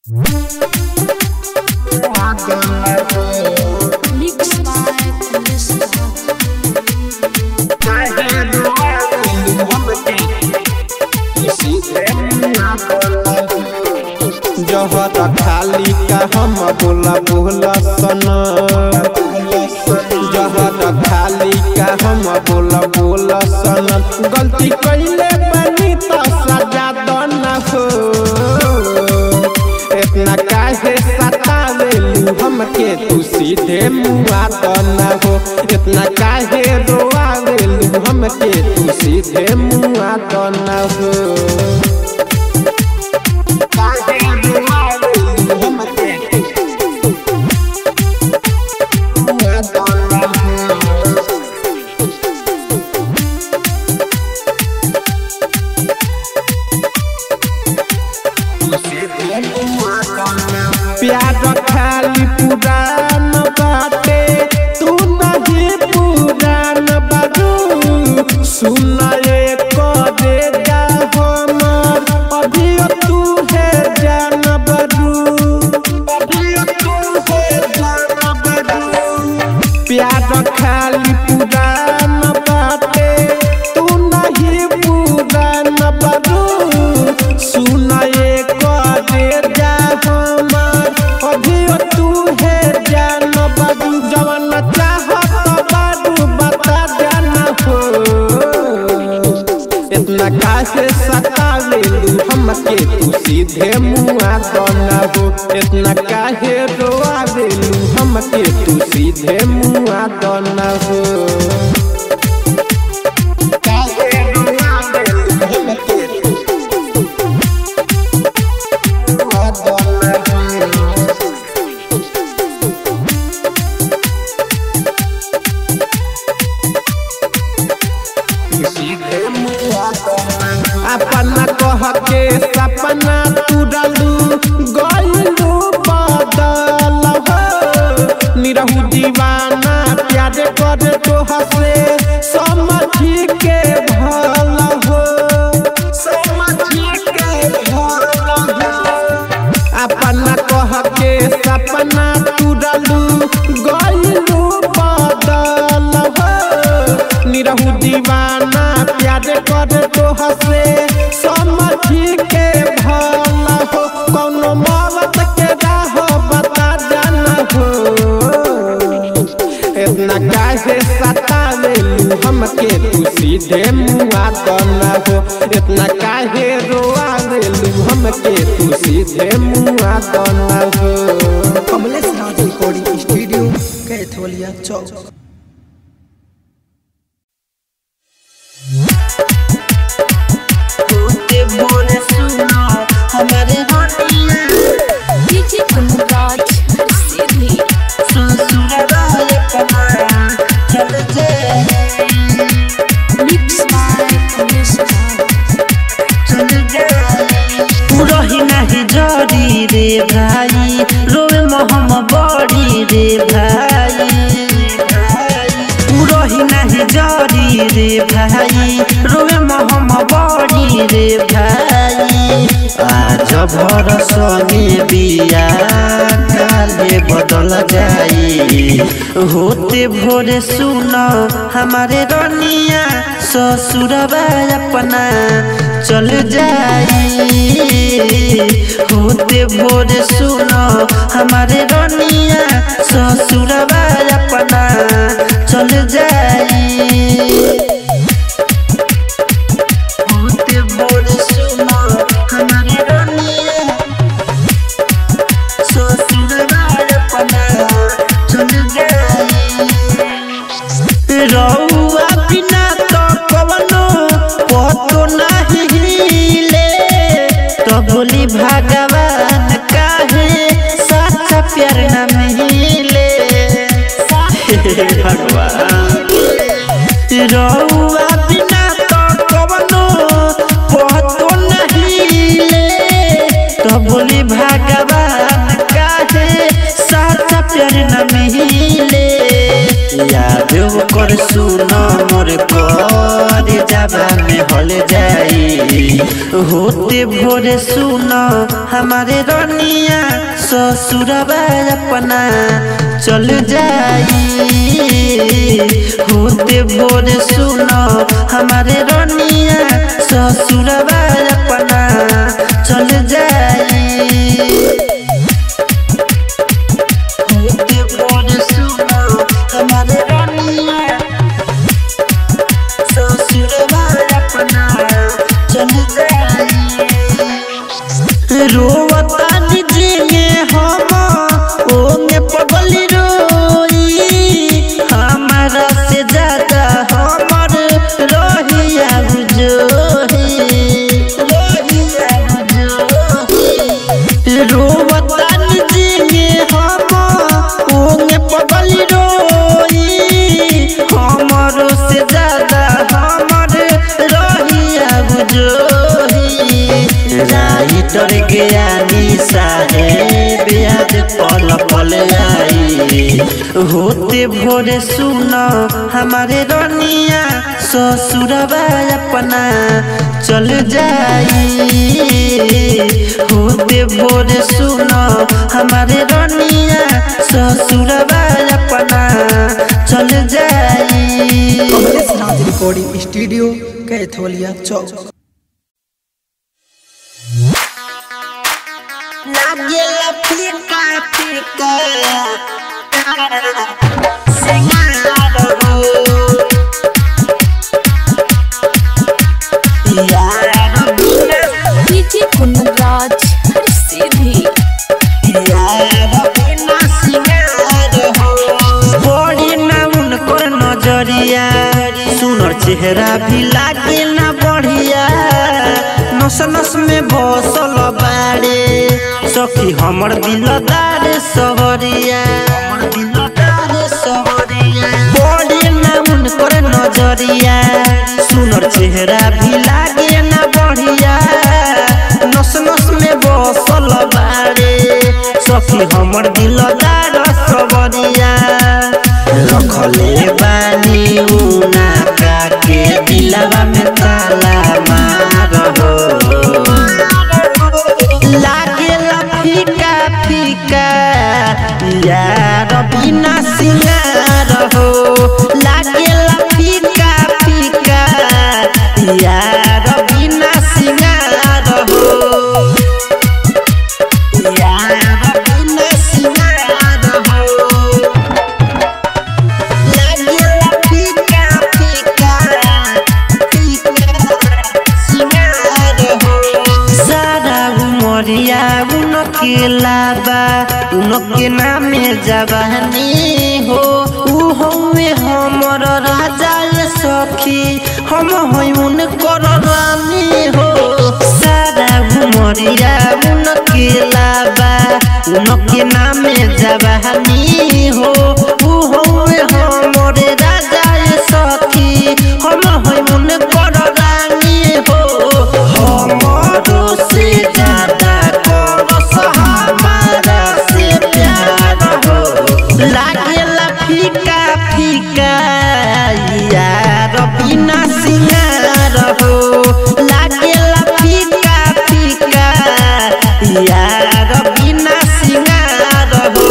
Mix by Melissa. जहर खाली का हम बोला बोला सना जहर खाली का हम बोला बोला सना गलती कैले बनी तो सजा दो न हो इतना काहे सतावेलू हमके तू सीधे मुआ दो न हो इतना काहे रोआवेलू हमके तू सीधे मुआ दो न हो प्यार खाली पुरान बाटे तू नहीं पुरान बारू सुनाए करे जा हमर अभी तू है जान बारू अभी तू है जान बारू प्यार खाली पुरान बाटे तू नहीं पुरान बारू सुनाए करे जा हमर अभी तू है जान बारू जवन चाहत बारू बता जाना हो इतना काहे सतावेलू हमके तू सीधे मुआ दना हो इतना काहे रोआवेलू हमके तू सीधे मुआ दना हो काहे रोआवेलू हमके तू मुआ दना हो अपना कह के सपना तुरलू गलू बदल हो निरहू दीवाना प्यार कर तो हसे समझी के भल हो समझी के भल हो अपना कह के सपना तुरलू गलू बदल हो निरहू दीवाना प्यार कर तो हसे समझी के भल हो कौनो मौत के राह बता जाना हो इतना काहे सतावेलू हमके तू सीधे मुआ दना हो इतना काहे रोआवेलू हमके तू सीधे मुआ दना हो कमलेश नाथ रिकॉर्डिंग स्टूडियो कैथोलिया चौक DJ Kunraj, Sydney. Mix by Melissa. रही नाही जरी रे भाई रोवे मोहम बड़ी रे भाई रही नाही जरी रे भाई रोवे मोहम बड़ी रे भाई आज भर संगे बिया काले बदल जाई होते भोरे सुन हमारे रनिया ससुरबा अपना चल जाई होते भोरे सुन हमारे रनिया ससुरबा अपना चल जाई होते भोरे सुन हमारे रनिया ससुरबा अपना चल जाई रउआ बिना तो कवनो पतो नाही हिले तो बोली भगवान काहे सच्चा प्यार न मिले भगवान रउआ बिना तो कवनो पतो नहीं हिले तो बोली भगवान काहे सच्चा प्यार न मिले याद कर सुन मोर कर जाबा में हल जाई होते भोरे सुनो हमारे रनिया ससुरबा अपना चल जाई होते भोरे सुनो हमारे रनिया ससुरबा अपना चल जाई होते भोरे सुनो हमारे रनिया ससुरबा अपना चल जाई रोवता निजेंगे हम ओंगे पगली रोई हमारा से ज्यादा हमर रोहिया जोही रोहिया जोही रोवता निजेंगे हम ओंगे पगली रोई हमरो से ज्यादा हमर रोहिया जोही राइटर ज्ञानी साहेब याद पल पल आई होते भोरे सुनो हमारे रनिया ससुरबा अपना चल जाई होते भोरे सुनो हमारे रनिया ससुरबा अपना चल जाई कमलेश नाथ रिकॉर्डिंग स्टूडियो कैथोलिया चौक लागेला फीका फीका सिंगार हो यार बिना डीजे कुंदराज हर सीधी यार बिना सिंगार हो बड़ी ना उनको नजरिया सुनर चेहरा भी लागे ना बढ़िया नस नस में बसल बाड़े सखी हमर दिलदार सहरिया हमर दिलदार सहरिया बड़ी ना उनको नजरिया सुनर चेहरा भी लागे ना बढ़िया नस नस में बसल बाड़े सखी हमर दिलदार सबरिया रखले बानी उना के दिलवा में ताला मार हो लागेला फीका फीका यार बिना सिंगार हो लागेला फीका फीका यार बिना सिंगार हो यार बिना सिंगार हो लागेला फीका फीका फीका सिंगार हो सारा उमरिया उनके लाबा उनके नामे जवानी हो ऊ हमें हमर राजा ये सखी हम होई उनकर रानी हो सारा उमरिया उनके लाबा उनके नामे जवानी हो ऊ हमें हमर राजा ये सखी हम होई उनकर रानी हो हमरो से ज्यादा करस हमारा से प्यार हो लागेला फीका फीका यार बिना सिंगार हो लागेला फीका फीका यार बिना सिंगार हो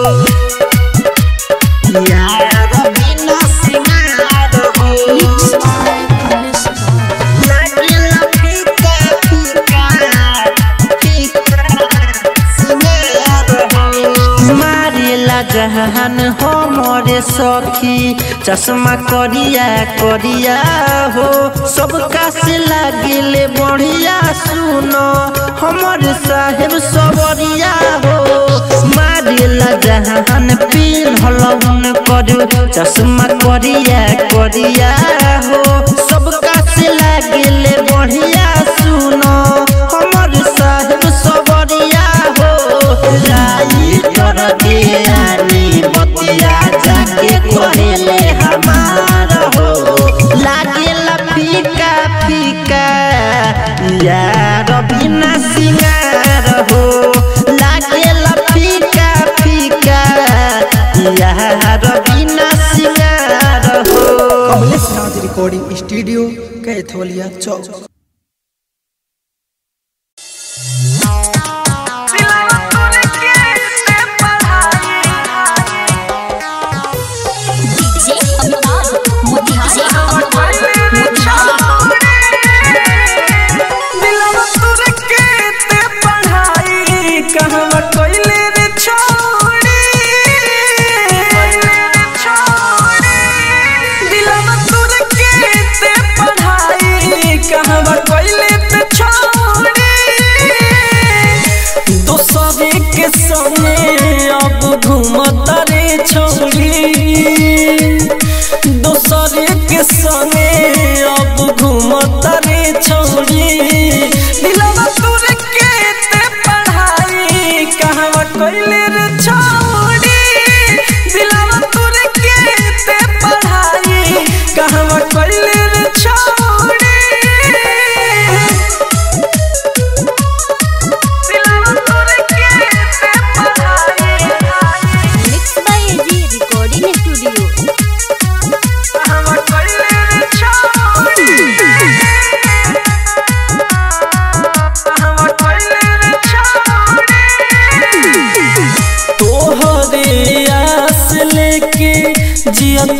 यार बिना सिंगार हो मिक्स बाय कमलेश नाथ लागेला फीका फीका फीका सिंगार हो मारेला जहान हमरे सखी चश्मा करिया करिया हो सबका से लागिले बढ़िया सुनो हमर साहेब सबरिया हो मारेला जहान पिन्हल उन करू चश्मा करिया करिया हो सबका से लागिले बढ़िया सुनो हमर साहेब सबरिया हो राई कर दियानी बतिया जाके कहेले हमार हो लागेला फीका फीका यार बिना सिंगार हो लागेला फीका फीका यार बिना सिंगार हो कमलेश नाथ रिकॉर्डिंग स्टूडियो कैथोलिया चौक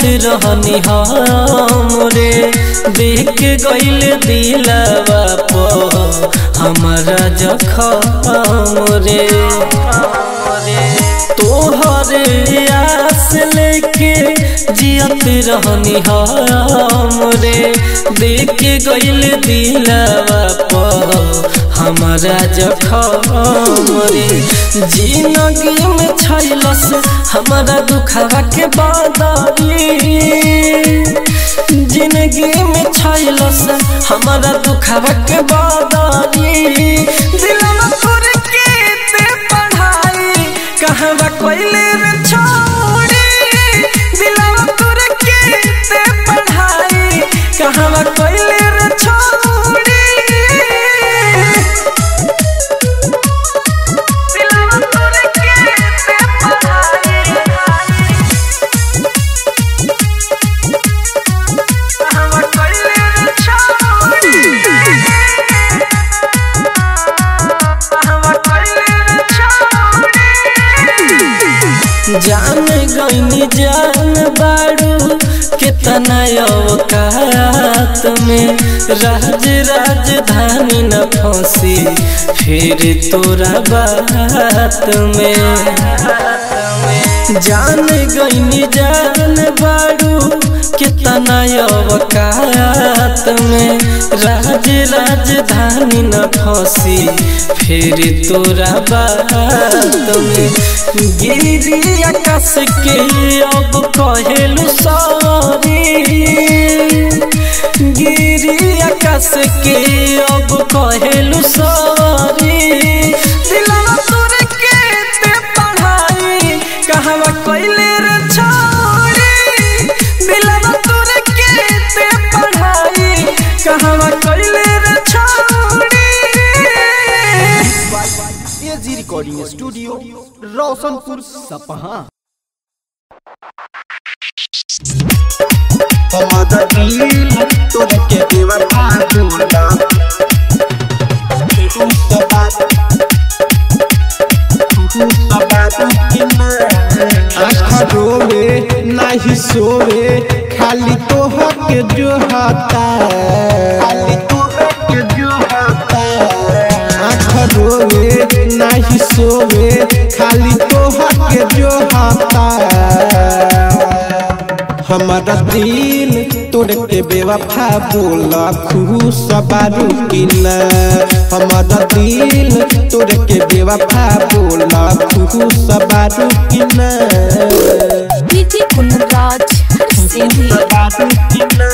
रहनी हमरे देख गइल दिलवा पो हमारा जखम रे तोहरे आस लेके जियत रहनी हमरे देख गइल दिलवा पो हमारा जखम रे जिंदगी में छैलस हमारा दुखवा के बादारी जिंदगी में छैलस हमारा दुखवा के बादारी दिलवा तोर के ते पढ़ाई कहवा कोइले रे छोड़ी दिलवा तोर के ते पढ़ाई कहवा कोइले रे छोड़ी दिलवा तोर के ते पढ़ाई कहवा कोइले रे छोड़ी कहवा कोइले रे छोड़ी जान गईनी जान बाड़ू कितना अवकात में राज राजधानी न फंसी फिर तोरा बात में जान गईनी जान बाड़ू कितना अवकात में राज राजधानी न फंसी फिर तोरा बात में गिरी आकाश के अब कहेलू सॉरी गिरी आकाश के अब कहेलू सॉरी दिलवा तोर के ते पढ़ाई कहवा कोइले रे छोड़ी दिलवा तोर के ते पढ़ाई कहवा कोइले रे छोड़ी एजी रिकॉर्डिंग स्टूडियो रोशनपुर सपहा हमारा दिल तोड़ के बेवफा बोला तू तो बात तू तो बात कि ना आँख रोवे नहीं सोवे खाली तोहर के जो हता खाली तू के जो होता आँख रोवे नहीं सोवे खाली तोहर के जो हता हमारा दिल तोड़ के बेवफा बोला खुश बारू कि न हमारा दिल तोड़ के बेवफा बोला खुश बारू कि न डीजे कुंदराज सीधी बात कि ना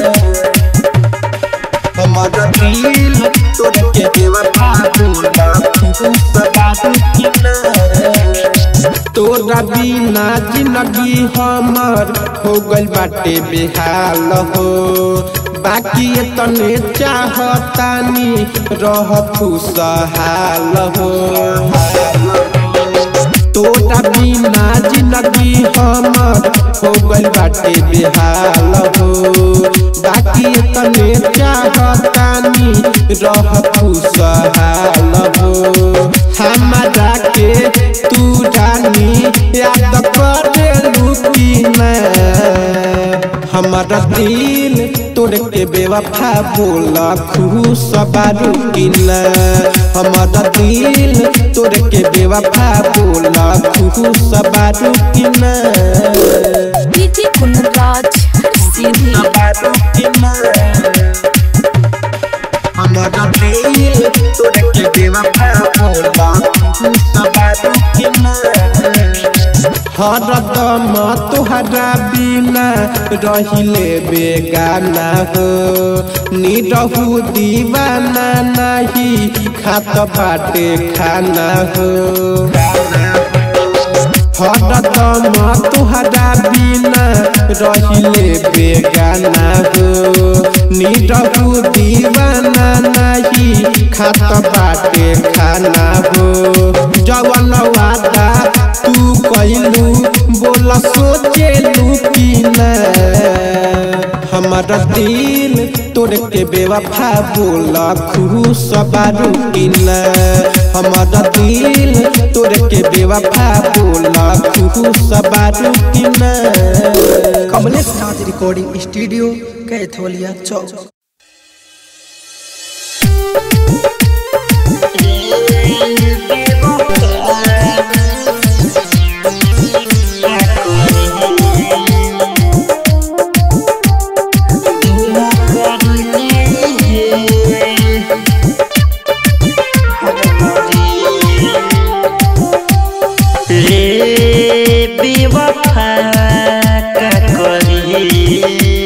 हमारा दिल तोड़ के बेवफा बोला तू बात कि ना तोरा बिना जिंदगी हमर हो गइल बाटे बेहाल हो बाकी तने चाहतानी रह खुशहाल हो तोरा बिना जिंदगी हमर हो गइल बाटे बेहाल हो बाकी तने चाहतानी रह खुशहाल हो हमारा के तू रानी याद करे लुकीना हमारा दिल तोड़ के बेवफा बोला खुश बारू किना हमारा दिल तोड़ के बेवफा बोला खुश बारू किना डीजे कुंदराज सीधी बात कि ना हमारा दिल तोड़ के बेवफा बोला तू बात कि ना हरदम तुहरा बिना रहिले बेगाना हो निरहु दीवाना नहीं खात बाटे खाना हो हरदम तुहरा बिना रहिले बेगाना हो निरहु दीवाना नहीं खात बाटे खाना हो जवन वादा तू कैलू बोल सोचेलू कि ना हमारा दिल तोड़ के बेवफा बोल खुश बारू कि ना हमारा दिल तोड़ के बेवफा बोल खुश बारू कि ना कमलेश रिकॉर्डिंग स्टूडियो कैथोलिया चौक रे बेवफा का करी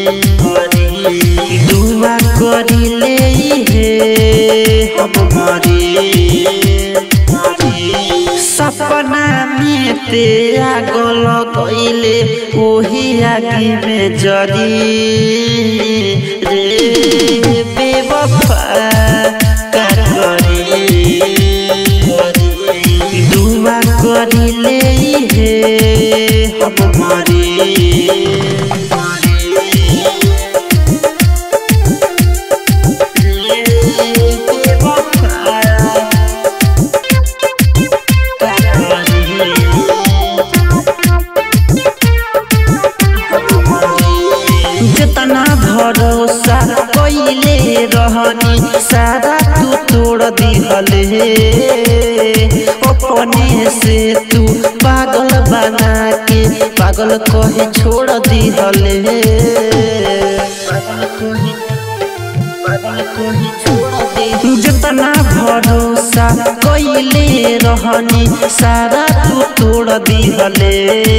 दुआ करी ले हे हम मरी सपना में ते आगल गईले ओही आगे में जरी रे बेवफा का करी दुआ करिले हे हम मरी जितना भरोसा कैले रहनी सारा तू तोड़ दिहले अपने से तू पागल बना के पागल कहे छोड़ दिहले जितना भरोसा कैले रहनी सारा तू तोड़ दिहले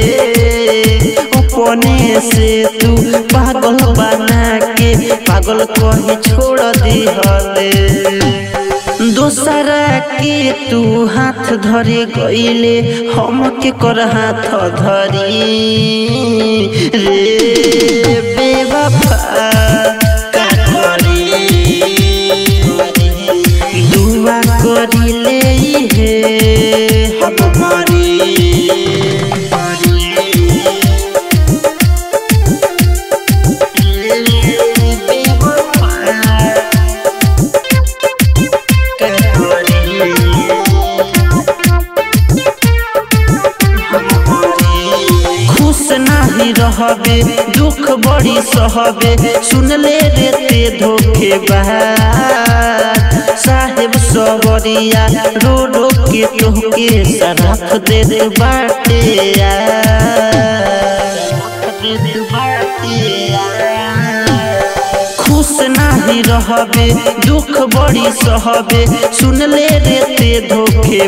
अपने से तू पागल बना के पागल कहे छोड़ दिहले दोसरा के तू हाथ धरे गईले हम के कर हाथ धरी रे बेवफा का करी दुआ करिले हे हम मरी खुश नाही रहबे दुख बड़ी सहबे सुन ले रे ते धोखे साहेब सबरिया रो रो के तोहके सरफ दे दे बाटे खुश नाही रहबे दुख बड़ी सहबे सुन ले रे ते धोखे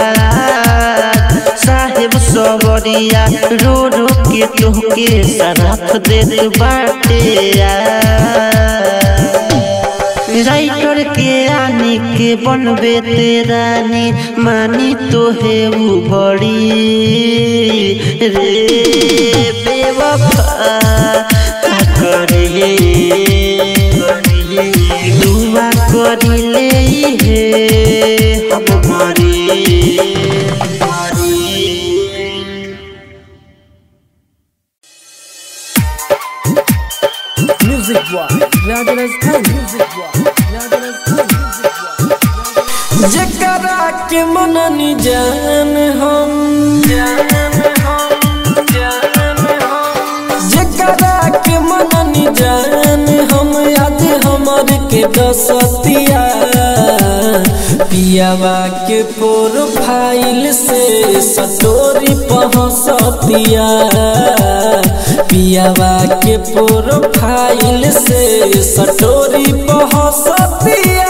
साहेब सबरिया रो रो के तोहके सरफ दे दे बाटे राइटर के आने के बनबे तेरानी मानी तो है वो बड़ी रे बेवफा का करे दुआ करिले हे हम मरी जकरा के मननी जान हम जकरा के मननी जान हम आज हमर के दसतिया पियावा के प्रोफाइल से सटोरी पहसतिया पियावा के प्रोफाइल से सटोरी पहसतिया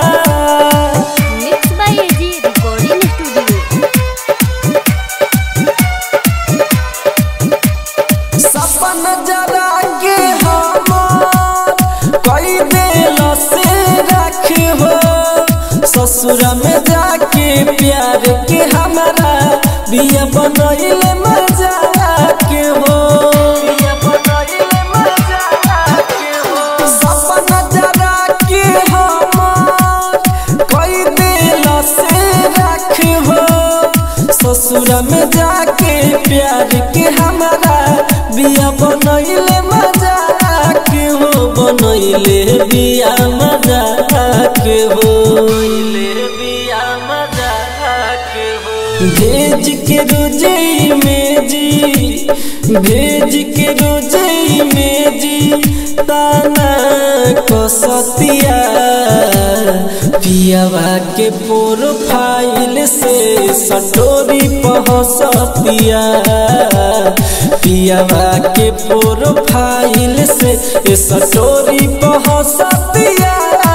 mix by AG recording studio सपन जरा के हमार कई दिल से रख हो ससुर में जाके प्यार के हमारा बिया बनैले मजा के हो सपन जरा के हमार कई दिल से रख हो ससुर में जाके प्यार के हमारा बिया बनैले मजा के हो बनैले बिया मजा के हो बिया मजा के हो भेज के रोजे में जी भेज के रोजे इमेज ताना कसतिया पियावा के प्रोफाइल से सटोरी पहसतिया पियावा के प्रोफाइल से सटोरी पहसतिया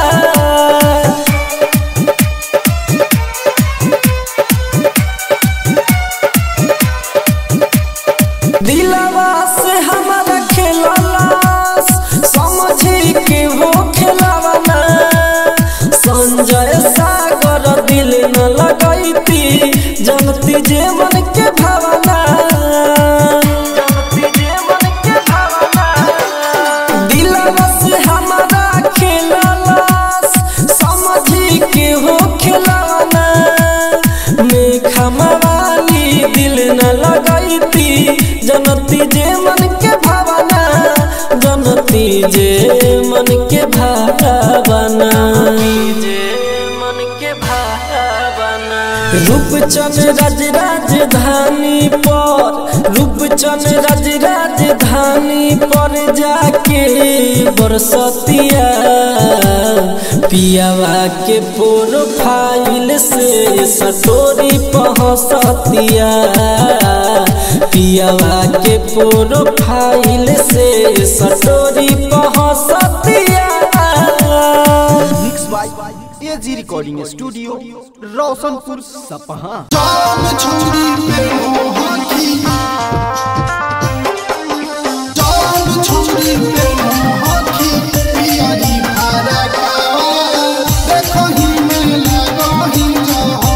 दिलवा से हमारा खेललास समझी के वो खेलावना संजय सागर दिल न लगैती जनती जे मन के भावना जनती जे मन के भावना दिलवा से हमारा खेललास समझी के वो खेलावना मेघा मवाली दिल न लगैती जनती जे मन के भावना जनती जे मन के भावना जे मन के भावना रूपचंद राज राजधानी पर रूपचंद राज राजधानी पर जाके बरसतिया पियावा के प्रोफाइल से सटोरी पहसतिया पियावा के प्रोफाइल से सटोरी पहसतिया mix by AG recording studio Roshanpur सपहा जाम छुरी पे मोहकी जाम छुरी पे मोहकी पियारी फरकावा देखो ही में लगो ही जाओ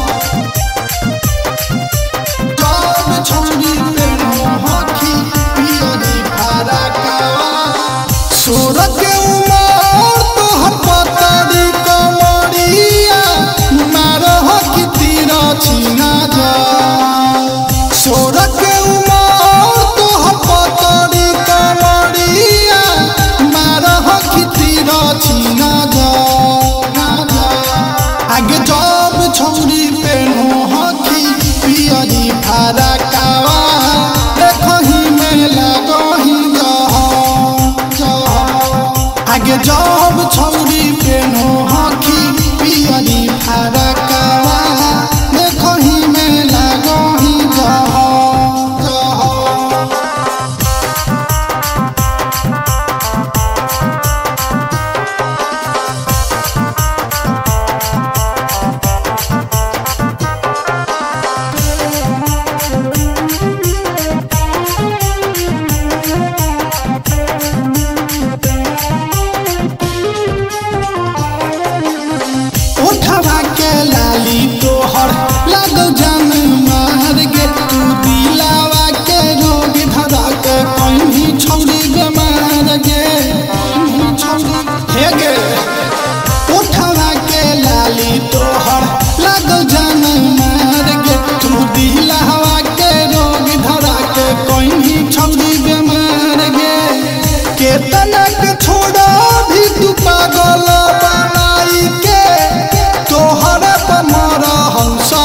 जाम छुरी पे मोहकी पियारी फरकावा सूरत के उमर तोहर पतरी कमरिया मारह की तीरा छीना जा सूरत के उमर तोहर पतरी कमरिया मारह की तीरा छीना जा आगे जब छौरी पे हकी पियरी फरकावा देखही में लगही आगे जब छौरी पे हकी पियरी फरकावा देखही में लगही जह उठवा के लाली तोहर लगो जन मार गे तू दिलावा के रोग धरा के कहीं छौरी बेमार गे कहीं छौरी हे गे उठवा के लाली तोहर लगो जन मार गे तू दिलावा के रोग धरा के कहीं छौरी बेमार गे केतना के छोड़ा भी तू पागल बनाई के तोहरा पर मारा हंसा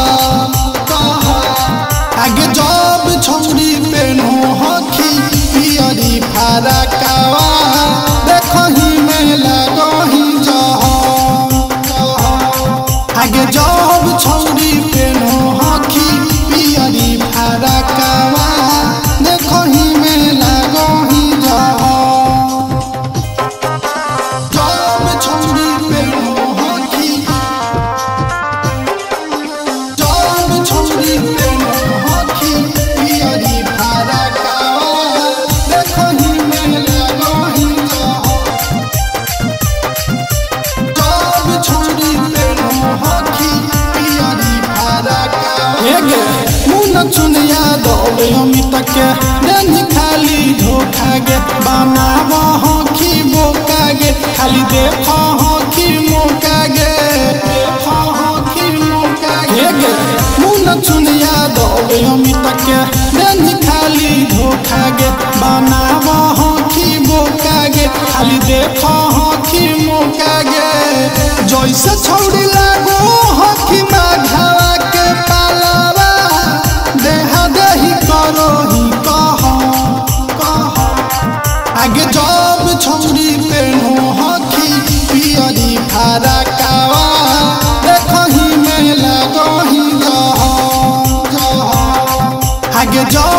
आगे जब छौरी पे हखी पियरी फरकावा देखही में लगही जह आगे जब छौरी पे हखी पियरी फरकावा देखही में लगही जह जब छौरी पे हकी जब छौरी पे हकी पियरी फरकावा देखही में लगही जह जब छौरी पे हकी पियरी फरकावा मुन चुनिया दौड़े अमित के देनी खाली धोखा गे बनाब हकी बोका गे खाली देख हकी मौका गे देख हकी मौका गे गे मुन चुनिया दौड़े अमित के देनी खाली धोखा गे बनाब हकी बोका गे खाली देख हकी मौका गे जैसे छौड़ी लागो हकी माघावा के पालावा देहा देही करो ही कह सब छौरी पेनो हखी पियरी फारा कावा देखही में लगही जह जह आगे जब